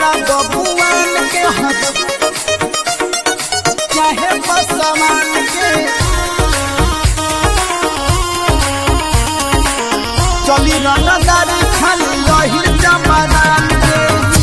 टोला बबुआन के हक चाहे बसमान के चली रनदारी खाली लहिर जमानान के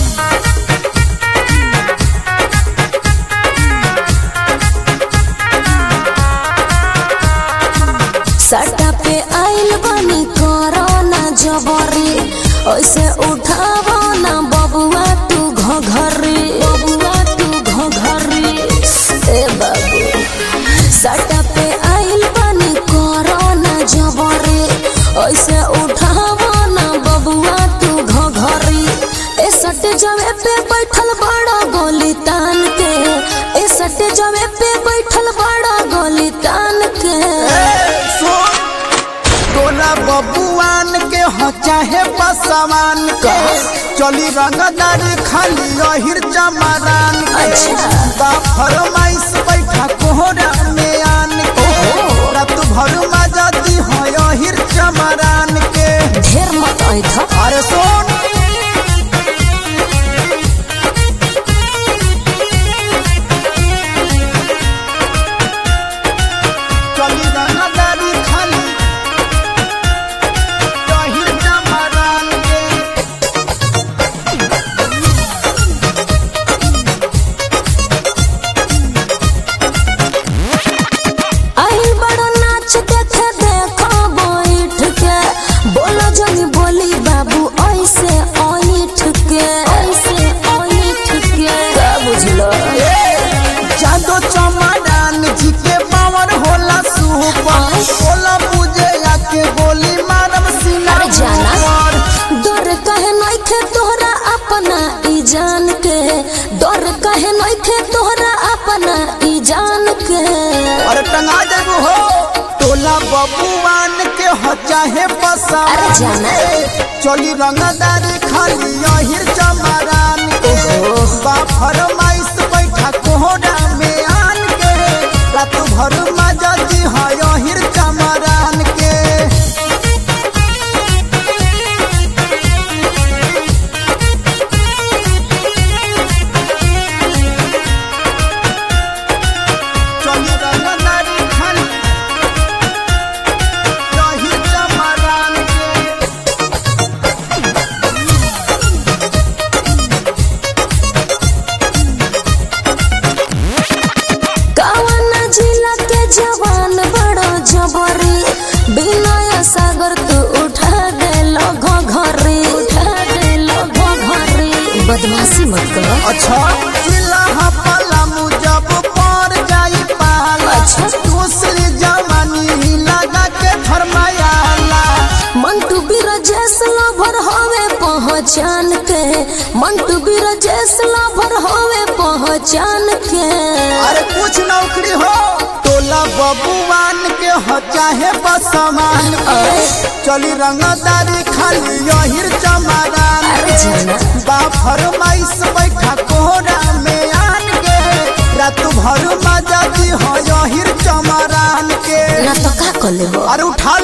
सटा पे आइल बनी कोरोना जबरी ऐसे उठावो ना बबुआ तू घघरी बबुआ तू घघरी ए बाबू सटा पे आइल बनी कोरोना जबरी ऐसे उठावो ना बबुआ तू घघरी ए सट जवे पे बैठल बड़ा गोली तान के ए सट जवे पे बैठल बड़ा गोली तान के सुन टोला बबुआन के ह चाहे बसमान के चली रंगदारी खाली लहिर जमानान के अच्छा। बा फरमाइश बैठा कोहरा में आन के रात भर मजा दी हो यहिर जमानान के ढेर मत ऐठ अरे सुन चली रंगदारी खाली लहिर जमानान के आइल बड़ा नाच देखे देखो बैठ के बोलो जनी बोली बाबू ऐसे ऐठ के ऐसे ऐठ के का बुझलो जादो चमड़ान जी के पावर होला सुपर होला बुझे आके गोली मारब सीना अरे जाना पर। डर कहे नइखे तोहरा अपना ई जान के डर कहे नइखे तोहरा अपना ई जान के अरे टंगा देबू हो टोला बबुआन के हो चाहे पसा अरे जाना। चली रंगदारी खाली यहिर चमड़ान के ओहो। बा फरमाइश बैठा कोहरा में आन के रात भर मजा दी हो यहिर चमड़ान के चली रंगदारी खाली यहिर चमड़ान के कवन जिला के जवान बड़ो जबरी बिनय सागर तू उठा दे लो घरी उठा दे लो घरी बदमाशी मत करो अच्छा जिला हपला मुजब पर जाई पाला अच्छा। दूसरी जवानी लगा के फरमायाला मंटू बिरजेश लभर होवे पहचान के मंटू बिरजेश लभर होवे पहचान के अरे कुछ नौकरी हो टोला बबुआन के हो चाहे बसमान के अरे। चली रंगदारी खाली यहिर चमरान अरे जाना। बा फरमाइश बैठा कोहरा में आन के रात भर मजा दी हो यहिर चमरान के ना तो का कर लेबो अरे उठा